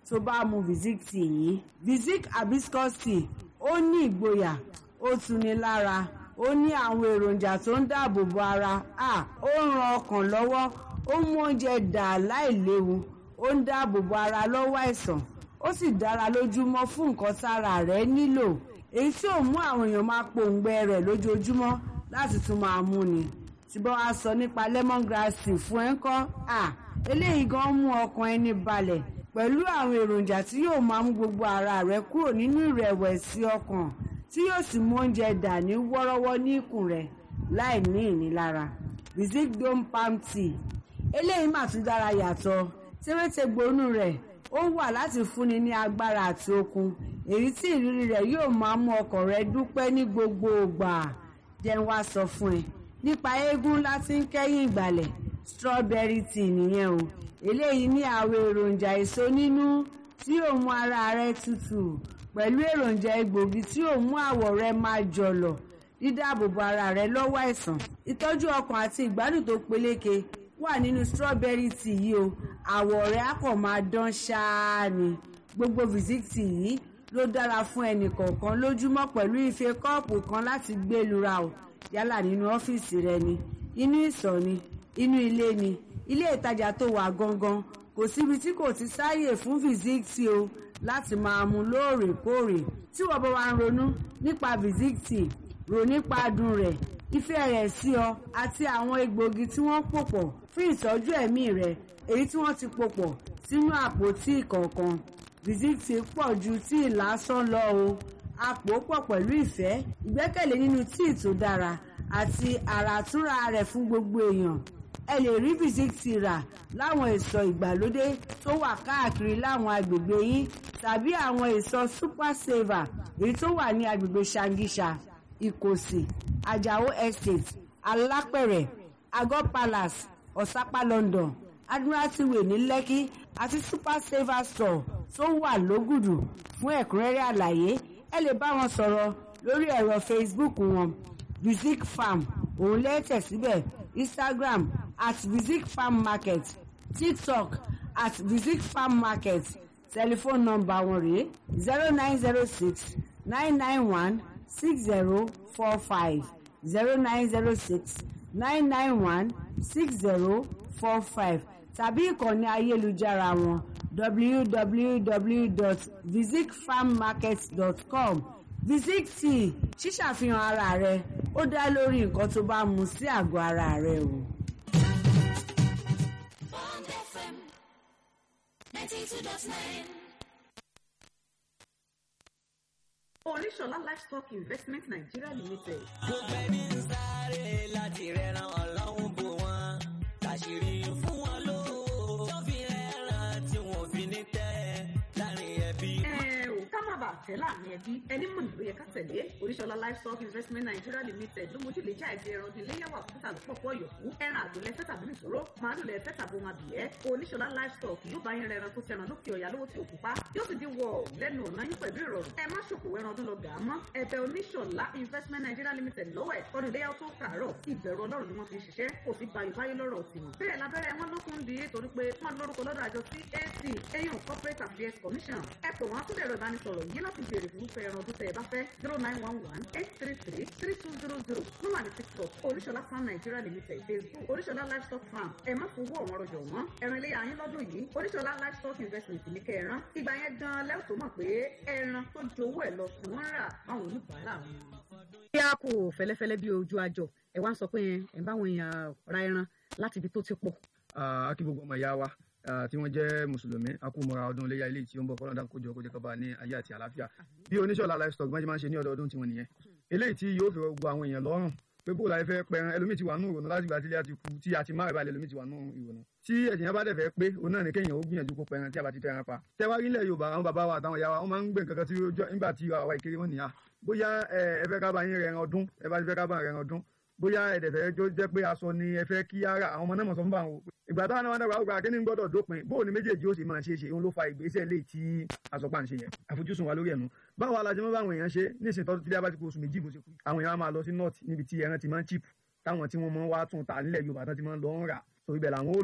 tó bá mu Vizic tea yìí Vizic hibiscus tea ó ní ìgboyà ó tuni lára ó ní àwọn èròjà tó ń dáàbò bo ara à ó ń ran ọkàn lọ́wọ́ ó mú oúnjẹ dà láìléwu ó ń dáàbò bo ara lọ́wọ́ àìsàn ó sì dára lójúmọ́ fún nǹkan tára rẹ̀ nílò èyí tí ò mú àwọn èèyàn máa pòǹgbẹ rẹ̀ lójoojúmọ́ láti tún máa mú ni tí bá wá sọ nípa lemongrass tea fún ẹ ń kọ́ à eléyìí gan mú ọkàn ẹni balẹ̀ pẹ̀lú àwọn èròjà tí yóò máa mú gbogbo ara rẹ kúrò nínú ìrẹ̀wẹ̀sì ọkàn tí yóò sì mú oúnjẹ dà ní wọ́rọ́wọ́ ní ikùn rẹ̀ láì ní ìnilára Vizic dome palm tea eléyìí mà tún dára yàtọ̀ tẹ́wẹ́tẹ́gbónú rẹ̀ ó wà láti fúnni ní agbára àti okun èyí tí ìrírí rẹ̀ yóò máa mú ọkàn rẹ dúpẹ́ ní gbogbo ìgbà jẹ́ n wá sọ fún ẹ nípa eégún láti ń kẹ́yìn ìgbàlẹ̀ strawberry tea nìyẹn o eléyìí ní àwọn èròjà èso nínú tí yóò mú ara rẹ tutù pẹ̀lú èròjà egbògi tí yóò mú àwọ̀ rẹ máa jọ̀lọ̀ dídáàbòbò ara rẹ lọ́wọ́ àìsàn ìtọ́jú ọkàn àti ìgbádùn tó peléke wà nínú strawberry tea yìí o àwọ̀ rẹ á kàn máa dán ṣáá ni gbogbo Vizic tea yìí ló dára fún ẹnì kọ̀ọ̀kan lójúmọ́ pẹ̀lú ife kọ́ọ̀pù kan láti gbé lura o yálà nínú ọ́fíìsì rẹ ni inú ìsọ̀ ni inú ilé ni ilé ìtajà tó wà gangan kò síbi tí kò ti sáàyè fún Vizic tea o láti máa mu lóòrèkóòrè tí wọ́n bá wá ń ronú nípa Vizic tea rò nípa adùn rẹ̀ ìfẹ́ rẹ̀ sí ọ àti àwọn egbògi tí wọ́n pò pọ̀ fún ìtọ́jú ẹ̀mí rẹ̀ èyí tí wọ́n ti pò pọ̀ sínú àpótí ìkọ̀ọ̀kan Vizic tea pọ̀ ju tíì lásán lọ o àpò pọ̀ pẹ̀lú ìfẹ́ ìgbẹ́kẹ̀lé nínú tíì tó dára àti àràtúnra rẹ̀ fún gbogbo èèyàn ẹ lè rí Vizic tea rà láwọn ìsọ̀ ìgbàlódé tó wà káàkiri láwọn agbègbè yín tàbí àwọn ìsọ̀ super saver èyí tó wà ní agbègbè Ṣàngíṣà Ìkòsì Àjàó estate Alápẹ̀rẹ̀ Àgọ́ palace Ọ̀sápá London Admiralty way ní Lẹ́kí àti super saver store tó wà lógùdù fún ẹ̀kúnrẹ́rẹ́ àlàyé ẹ lè bá wọn sọ̀rọ̀ lórí ẹ̀rọ Facebook wọn Vizic farm òun lẹ́tẹ̀ síbẹ̀ Instagram at Vizic farm market TikTok at Vizic farm market telephone number wọn rèé zero nine zero six nine nine one six zero four five zero nine zero six nine nine one six zero four five tàbí ìkànnì ayélujára wọn www.visicfarmmarket.com Vizic tea ṣíṣàfihàn ara rẹ ó dá lórí nǹkan tó bá mu sí àgọ́ ara rẹ o. Bond FM 92.9. Oníṣọ̀lá livestock investment Nigeria limited. gbogbo ẹni ń sáré láti rẹran ọlọ́run bò wọ́n láṣìírí fún wọn lówó tó fi rẹran tí wọn ò fi ní tẹ́ láàrin ẹbí. ẹ ò ká má bàa tẹ̀ láàrin ẹbí ẹni mọ̀ nílò yẹ ká tẹ̀lé Oníṣọ̀lá livestock investment Nigeria limited ló mójú lè já ẹgbẹ́ ẹran ọdún iléyàwó àkókò àlùpọ̀pọ̀ yòókù ẹran àgbẹ̀lẹ̀ fẹ́ tàbí nìṣòro màálù lẹ̀ fẹ́ tàbí ohun àbíyẹ́ Oníṣọ̀lá livestock yóò bá yín rẹran tó tẹran lókè ọ̀yà lówó tí òkú pa yóò sì di wọ̀ lẹ́nu ọ̀nà yín pẹ̀lú ìrọ̀rùn ẹ má ṣòkòwò ẹran ọdún lọ gà á mọ́ ẹ̀bẹ̀ Oníṣọ̀lá investment Nigeria limited lọ́wọ́ ẹ̀ ọdún iléyàwó tó kàárọ̀ ìbẹ̀rù ọlọ́run ni wọ́n fi ṣiṣẹ́ kò sí bayò báyé lọ́rọ̀ tiwọn. bẹ́ẹ̀ lábẹ́rẹ́ wọn ló kún di torí pé wọ́n lórúkọ lọ́dọ̀ àjọ CAC eyín corporate affairs commission ẹ pè wọ́n tún lẹ̀rọ ìbánisọ̀rọ̀ yìí láti béèrè fún fẹ́ ẹran ọdún tẹ̀ ẹ bá fẹ́ zero nine one one eight three three three two zero zero ló wà ní tiktok oríṣọlá farm nigeria limited facebook oríṣọlá livestock farm ẹ má fowó ọ̀wọ́n rọjò wọ́n ẹran ilé ayín lọ́dún yìí oríṣọlá livestock investment ní kẹran ìgbà yẹn gan lẹ́wọ̀n tó mọ̀ pé ẹran tó ju owó ẹ̀ lọ sí wọ́n rà báwọn oníbàárà wọn. bí a kò fẹ́lẹ́fẹ́lẹ́ bí ojú àjọ ẹ wá ń sọ pé ẹ ń báwọn èèyàn ra ẹran láti ibi tó ti pọ̀. a kí gbogbo ọmọ ìyá wa ah, tí wọ́n jẹ́ mùsùlùmí a kú mọ́ra ọdún iléyà ilé tí ó ń bọ̀ kọ́lọ́dà kójọ kójọ kọ́ba ní ayé àti àlàáfíà bí oníṣọ́lá livestock bọ́n ṣe máa ń ṣe ní ọdọọdún tiwọn nìyẹn eléyìí tí yóò fi rọ gbogbo àwọn èèyàn lọ́rùn pé bó la fẹ́ pẹran ẹlòmíì ti wà nù ìrònú láti gbà tí ilé àti kú tí a ti máa rẹ̀ balẹ̀ ẹlòmíì ti wà nù ìrònú tí ẹ̀sìn yẹn bá dẹ̀ fẹ́ pé òun náà ni kéèyàn ó gbìyànjú kó pẹran tí a bá ti fẹ́ràn pa tẹ́wárí ilẹ̀ Yorùbá àwọn bàbá wa àtàwọn ìyá wa wọ́n máa ń gbé nǹkan kan tí ó jọ nígbà tí àwa ìkéré wọn nìyà bóyá ẹ ẹ fẹ́ ká bá yín rẹran ọdún ẹ bá ti fẹ́ ká bá rẹran ọdún bóyá ẹ̀dẹ̀fẹ́ tó jẹ́ pé aṣọ ni ẹ fẹ́ kí ara àwọn ọmọ náà mọ̀ sọ fún bá wọn ìgbà táwọn náà dàgbà àgbà kíní gbọ́dọ̀ dópin bóun ni méjèèjì ó sì máa ṣe é ṣe òun ló fa ìgbésẹ̀ lè tí àsọpá ń ṣe yẹn àfojúsùn wa lórí ẹ̀nu báwo alájẹ mọ́ báwọn èèyàn ṣe nísìnyí tọ́jú tílé abájú kó oṣù méjì bó ṣe kú àwọn èèyàn á máa lọ sí north níbi tí ẹran ti máa ń chip táwọn tí wọ́n máa ń wá tún ta nílẹ̀ Yorùbá tán ti máa ń lọ ń rà so ibẹ̀ làwọn ó lọ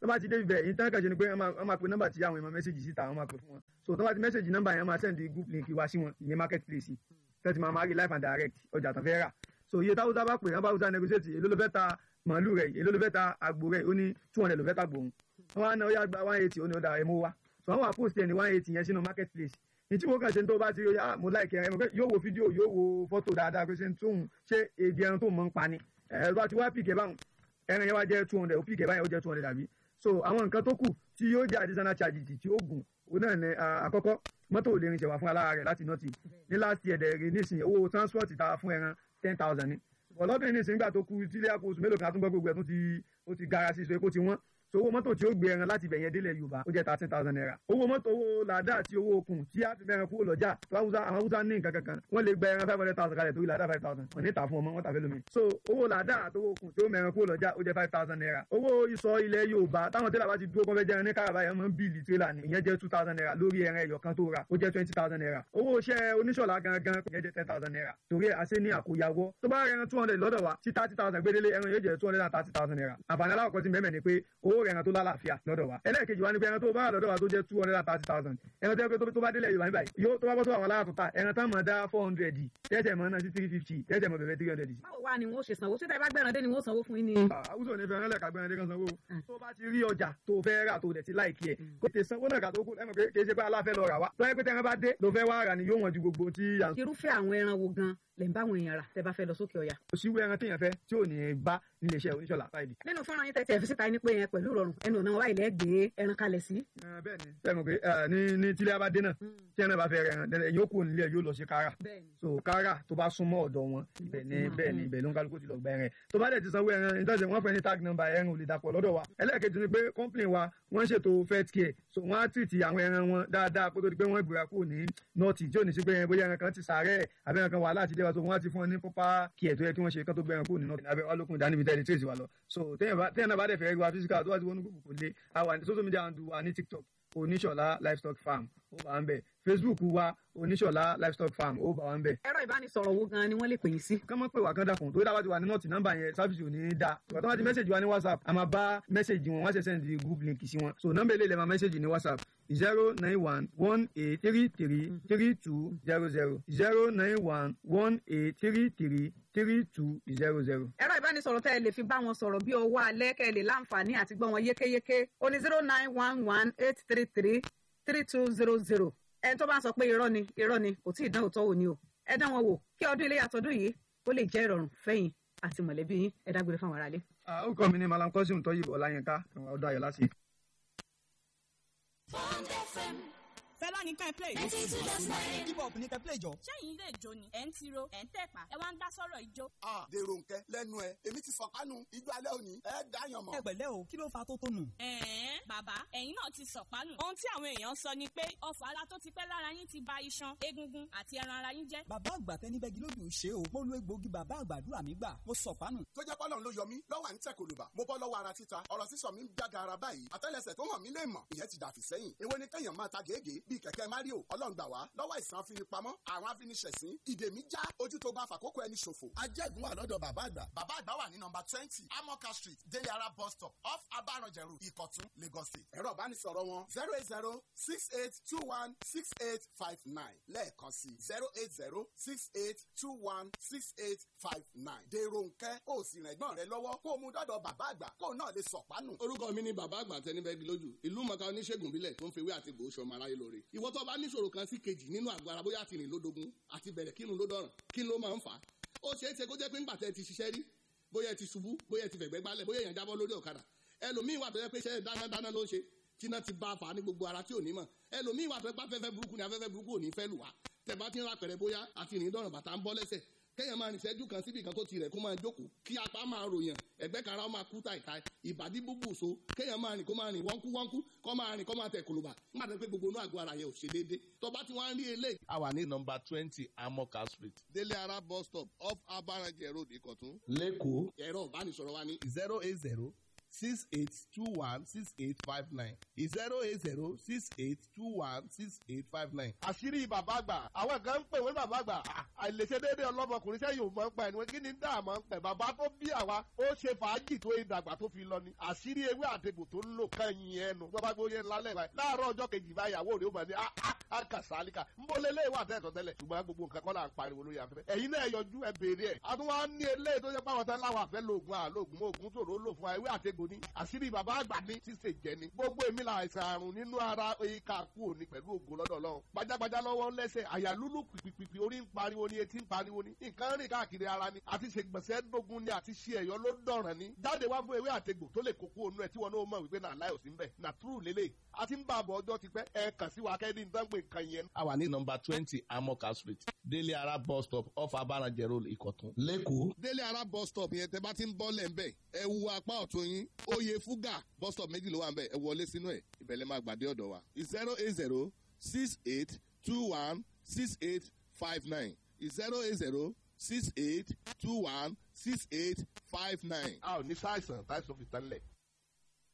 tó bá ti dé ibẹ̀ yìí tán kàn ṣe ni pé wọ́n máa wọ́n máa pe nọ́mbà tí àwọn èèyàn mẹ́sẹ̀gì síta wọ́n máa pè fún wọn so tó bá ti mẹ́sẹ̀gì nọ́mbà yẹn máa send group link wá sí wọn ìyẹn marketplace tẹ́tí máa máa rí live and direct ọjà tó fẹ́ rà so iye táwọn tábà pè wọ́n bá wúta negotiate èló ló fẹ́ ta màálù rẹ̀ èló ló fẹ́ ta àgbò rẹ̀ ó ní two hundred ló fẹ́ ta gbòòrùn wọ́n á ná ó yá gba one eighty ó ní ó dára ẹ̀ mú wá so àwọn àpòsí ẹ̀ ní one eighty yẹn sínú marketplace ní tí mo kàn ṣe ń tó bá ti rí ah mo láìkẹ́ ẹ mo fẹ́ yóò wo fídíò yóò wo fọ́tò dáadáa pé ṣe ń tóun ṣé èdè ẹran tó mọ̀ ń pa ni ẹ̀ bá ti wá pìkẹ́ báwọn ẹran yẹn wá jẹ́ two hundred ó pìkẹ́ báyẹn ó jẹ́ two hundred àbí so àwọn nǹkan tó kù tí yóò jẹ́ additional charges tí ó gùn òun náà ní àkọ́kọ́ mọ́tò ò lè rin ṣẹ̀wá fún alára rẹ̀ láti nọ́ọ̀tì ní last year dẹ̀ rí nísìnyí owó transport ta fún ẹran ten thousand ni ọlọ́dún yìí nísìnyí gbà tó kú tílé àpò oṣù mélòó kan àtúngbọ́ gbogbo ẹ̀ tó ti ó ti gara sí so epo ti wọ́n so owó mọ́tò tí ó gbé ẹran láti ibẹ̀yẹn délẹ̀ yorùbá ó jẹ́ thirteen thousand naira owó mọ́tò owó làdá àti owó okùn tí a fi mẹ́ran kúrò lọ́jà àwọn haúsá ní nǹkan kankan wọ́n lè gba ẹran five hundred thousand kalẹ̀ torí làdá five thousand wọ́n ní ta fún ọmọ wọ́n ta fẹ́ lómi so owó làdá àti owó okùn tí ó mẹ́ran kúrò lọ́jà ó jẹ́ five thousand naira owó ìsọ ilẹ̀ yorùbá táwọn tẹ́lẹ̀ bá ti dúró kọ́fẹ́ jẹran ní káràbá yẹn máa ń bíìlì tírélà ni ìyẹn jẹ́ two thousand naira lórí ẹran ẹyọ kan tó ra ó jẹ́ twenty thousand naira owó iṣẹ́ oníṣọ̀lá gangan ìyẹn jẹ́ ten thousand naira torí àṣẹ ní àkóyawọ́ tó bá rẹran two hundred lọ́dọ̀ wa tí thirty thousand gbédélé ẹran yóò jẹ́ two hundred and thirty thousand naira àǹfààní aláwọ̀kọ́ ti mẹ́mẹ́ ni pé owó rẹran tó lálàáfíà lọ́dọ̀ wa ẹlẹ́ẹ̀kejì wa ni pé ẹran tó bá wà lọ́dọ̀ wa tó jẹ́ two hundred and thirty thousand ẹran tó yẹ pé tó bá délẹ̀ yorùbá níbàyí yóò tó bá bọ́ tó àwọn aláàtọ̀ ta ẹran tán mọ̀ dá four hundred tẹ́tẹ̀ mọ̀ náà sí three fifty tẹ́tẹ̀ mọ̀ bẹ̀rẹ̀ three hundred. báwo wá ni wọn ṣe sanwó ṣé tẹ́ bá gbẹ̀ràn dé ni wọ́n sanwó fún yín ni. àwùjọ ní fẹ́ràn lẹ́ka gbẹ̀rẹ̀ dé kan sanwó tó bá ti rí ọjà tó fẹ́ rà tó dẹ̀ ti láìkí ẹ̀ kó tẹ sanwó náà kà tó kú ẹ̀mọ̀ pé kì í ṣe pé aláfẹ́ lọ rà wá tó yẹ pé tẹ́ran bá dé ló fẹ́ wá rà ni yóò wọ̀n ju gbogbo tí à ń irúfẹ́ àwọn ẹran wo gan lè ń bá àwọn èèyàn rà tẹ́ bá fẹ́ lọ sókè ọ̀yà. kò sí ẹran téèyàn fẹ́ tí ò ní bá nílé iṣẹ́ oníṣọ́lá fáìlì. nínú fọ́nrán yín tẹ́tí ẹ̀ fi síta ní pé yẹn pẹ̀lú ìrọ̀rùn ẹnu ọ̀nà wa ilẹ̀ gbé ẹran kalẹ̀ sí. bẹ́ẹ̀ ni bẹ́ẹ̀ mọ̀ pé ní ní tílé abadé náà tí ẹran bá fẹ́ rẹ̀ ẹran dẹ́rẹ́ yóò kó nílé yóò lọ sí kára so kára tó bá súnmọ́ ọ̀dọ̀ wọn ibẹ̀ ni bẹ́ẹ̀ ni ibẹ̀ ló ń kálukú ti lọ gba ẹran tó bá dẹ̀ ti sanwó ẹran nítorí wọ́n fẹ́ ní tag number ẹran ò lè dàpọ̀ lọ́dọ̀ wa ẹlẹ́ẹ̀kejì ni pé complain wa wọ́n ṣètò fet care so wọ́n á tìtì àwọn ẹran wọn dáadáa kó tó di pé wọ́n gbéra kúrò ní nọ́ọ̀tì tí ò ní sí pé bóyá ẹran kan ti sàárẹ̀ àbẹ́ ẹran kan wà láti lẹ́wà so wọ́n á ti fún ọ ní proper care tó yẹ kí wọ́n ṣe kán tó gbé ẹran kúrò ní nọ́ọ̀tì abẹ́ ọlọ́kùnrin dání bíi tẹ́lẹ̀ tírèsì wa lọ so téèyàn náà bá dẹ̀ fẹ́ rí wa physical tó wá ti wọnú gbogbo kò lé àwa ní social media handle wa ní tiktok oníṣọ̀lá livestock farm ó bá ń bẹ̀ facebook wa oníṣọ̀lá livestock farm ó bá wa ń bẹ̀. ẹ̀rọ ìbánisọ̀rọ̀ wo gan ni wọ́n lè pè yín sí. kán mọ́ pé wà kán dàkún tó dábàá ti wà ní nọ́ọ̀tì nọ́mbà yẹn sáfìsì ò ní í da ìgbà tó wá ti mẹ́sẹ̀gì wa ní whatsapp a máa bá mẹ́sẹ̀gì wọn wọ́n ṣe sẹ́ndì group link sí wọn so nọ́mbà ilé ilẹ̀ máa mẹ́sẹ̀gì ní whatsapp zero nine one one eight three three three two zero zero zero nine one one eight three three three two zero zero. ẹ̀rọ ìbánisọ̀rọ̀ tẹ́ ẹ lè fi bá wọn sọ̀rọ̀ bí ọwọ́ alẹ́ kẹ́ ẹ lè láǹfààní àti gbọ́ wọn yékéyéké ó ní zero nine one one eight three three three two zero zero ẹni tó bá ń sọ pé irọ́ ni irọ́ ni kò tí ì dán òótọ́ wò ni o ẹ dán wọn wò kí ọdún ilé àtọ́dún yìí ó lè jẹ́ ìrọ̀rùn fẹ́yìn àti mọ̀lẹ́bí yín ẹ dágbére fáwọn aráalé. ó kọ́ mi ní malam kọ́sìm tọ́yìnbó ọláyínká ọdún ayọ̀ láti. Bond FM. fẹlá ní ká ẹ play. hip hop ní ká ẹ play jọ. ṣẹ́yìn ilé ìjó ni ẹ̀ ń tiro ẹ̀ ń tẹ̀pá ẹ wá ń dá sọ́rọ̀ ìjó. a dèrò nkẹ lẹ́nu ẹ èmi ti fọkànù ijó alẹ́ òní ẹ dáyàn mọ́. ẹ pẹ̀lẹ́ o kí ló fa tó tónù. ẹ̀ẹ́n bàbá ẹ̀yin náà ti sọ̀pánù. ohun tí àwọn èèyàn sọ ni pé ọfọ̀ ara tó ti pẹ́ lára yín ti ba iṣan egungun àti ẹran ara yín jẹ́. bàbá àgbà tẹni bẹ́gi lójú ṣe o mo lo egbòogi bàbá àgbàdúrà mi gbà mo sọ̀pánù. tó jẹ́ pọ́lọ́n ló yọ mí lọ́wọ́ à ń tẹ̀ kòlùbà mo bọ́ lọ́wọ́ ara títa ọ̀rọ̀ sísọ mi ń jága ara báyìí àtẹ́lẹsẹ̀ tó hàn mí lè mọ̀ ìyẹn ti dàfí sẹ́yìn èwo ni kẹ́yàn máa ta gègé bíi kẹ̀kẹ́ mario ọlọ́run gbà wá lọ́wọ́ ìsàn afinipamọ́ àwọn afiniṣẹ̀sín ìdè mi já ojú tó bá fàkókò ẹni ṣòfò. ajẹ́gun wà lọ́dọ̀ bàbá àgbà. bàbá àgbà wà ní nọmba twenty amoka street délé ara bus stop off abaranjẹrù ìkọ̀tún lagos state. ẹ̀rọ ìbánisọ̀rọ̀ wọn zero eight zero six eight two one six eight five nine lẹ́ẹ̀kan sí zero eight zero six eight two one six eight five nine. dèrò nkẹ́ ó sì rìn ẹ̀gbọ́n rẹ lọ́wọ́ kó o mú dọ́dọ̀ bàbá àgbà kó o náà lè sọ̀pánù. orúkọ mi ni bàbá àgbà tẹnibẹ́gi lójú ìlú mọ̀ká oníṣègùn bílẹ̀ tó ń fewé àti gbòó ṣọmọ aráyé lóore ìwọ tó bá níṣòro kan sí kejì nínú àgọ́ ara bóyá àti rìn lódogun àti bẹ̀rẹ̀ kírun ló dọ̀ràn kí ló máa ń fà á ó ṣeé ṣe kó jẹ́ pé ńgbà tẹ́ ti ṣiṣẹ́ rí bóyá ẹ ti ṣubú bóyá ẹ ti fẹ̀gbẹ́ gbálẹ̀ bóyá èèyàn jábọ́ lórí ọ̀kadà ẹlòmíín wà tó yẹ pé iṣẹ́ dánadáná ló ń ṣe tíná ti bá a fà á ní gbogbo ara tí ò ní mọ̀ ẹlòmíín wà tó yẹ pé afẹ́fẹ́ burúkú ni afẹ́fẹ́ burúkú ò ní fẹ́ lù wá tẹ̀ bá ti ń ra pẹ̀rẹ̀ bóyá àti rìn dọ̀ràn bàtà ń bọ́ lẹ́sẹ̀ kéèyàn máa rìn ìṣẹ́jú kan síbi kan tó ti rẹ̀ kó máa jókòó kí apá máa ròyàn ẹ̀gbẹ́ kan ara ó máa kú tàìtàì ìbàdí búbù so kéèyàn máa rìn kó máa rìn wọ́nkú wọ́nkú kó máa rìn kó máa tẹ̀ kòlòbà nígbà tó pé gbogbo inú àgọ́ ara yẹn ò ṣe déédé tó bá ti wá ń rí eléyìí. a wà ní nọmba twenty amoka street délé ara bus stop off abarajẹ road ìkọ̀tún. lẹ́kọ̀ọ́ ẹ̀rọ ìbánisọ̀rọ̀ wa ní zero eight zero six eight two one six eight five nine zero eight zero six eight two one six eight five nine. àṣírí bàbá àgbà àwọn kan ń pè wọ́n bàbá àgbà à, àìlèṣe déédéé ọlọ́mọkùnrin sẹ́yìn ò mọ̀ ń pa ẹni wọ́n kí ni dáa mọ̀ ń pẹ̀ bàbá tó bí àwa ó ṣe fàájì tó ìdàgbà tó fi lọ ni àṣírí ewé àtegbò tó ń lò kẹ́yìn ẹnu tó bá gbóyè lálẹ́ báyìí láàárọ̀ ọjọ́ kejì báyàwó rẹ̀ ó mọ̀ ní àkàsálíkà ń bọ́ lélẹ́ ìwà àtẹ̀tọ̀ tẹ́lẹ̀ ṣùgbọ́n gbogbo nǹkan kọ́ là ń pariwo lórí afẹ́fẹ́ ẹ̀yin náà yọjú ẹ béèrè ẹ̀ a tún wá ní eléyìí tó jẹ́ pé àwọn tán láwọn àfẹ́ lóògùn àlóògùn oògùn tòró lò fún ewé àtegbò ni àṣírí bàbá àgbà ní ṣíṣe jẹ ni gbogbo èmi là àìsàn àrùn nínú ara ìka kú òní pẹ̀lú ògùn lọ́dọ̀ lọ́wọ́ gbajàgbajà lọ́wọ́ lẹ́sẹ̀ àyà lúlù pìpìpì orí ń pariwo ni etí ń pariwo ni nǹkan rìn káàkiri ara ni àti ṣègbọ̀nsẹ̀ dógún ni àti ṣe ẹ̀yọ́ ló dọ̀ràn ni jáde wá fún ewé àtegbò tó lè kókó onú ẹ̀ tí wọn náà mọ̀ wípé náà láyò sí ń bẹ̀ nà túrù lélẹ̀ àti ń bá àbọ̀ ọjọ́ ti pẹ́ ẹ kàn sí wa kẹ́ni nǹkan pé nǹkan yẹn. a wà ní nọmba twenty amoka street délé ara bus stop off abaranjẹ road ìkọ̀tún lẹ́kọ̀ọ́. délé ara bus stop yẹn tẹ bá ti ń bọ́ lẹ̀ ń bẹ̀ ẹ wu apá ọ̀tún yín oyè fúgà bus stop méjì ló wà ń bẹ̀ ẹ wọlé sínú ẹ̀ ìbẹ̀lẹ̀ máa gbàdé ọ̀dọ̀ wa zero eight zero six eight two one six eight five nine zero eight zero six eight two one six eight five nine. a ò ní sáìsàn táìsàn fi tán lẹ̀.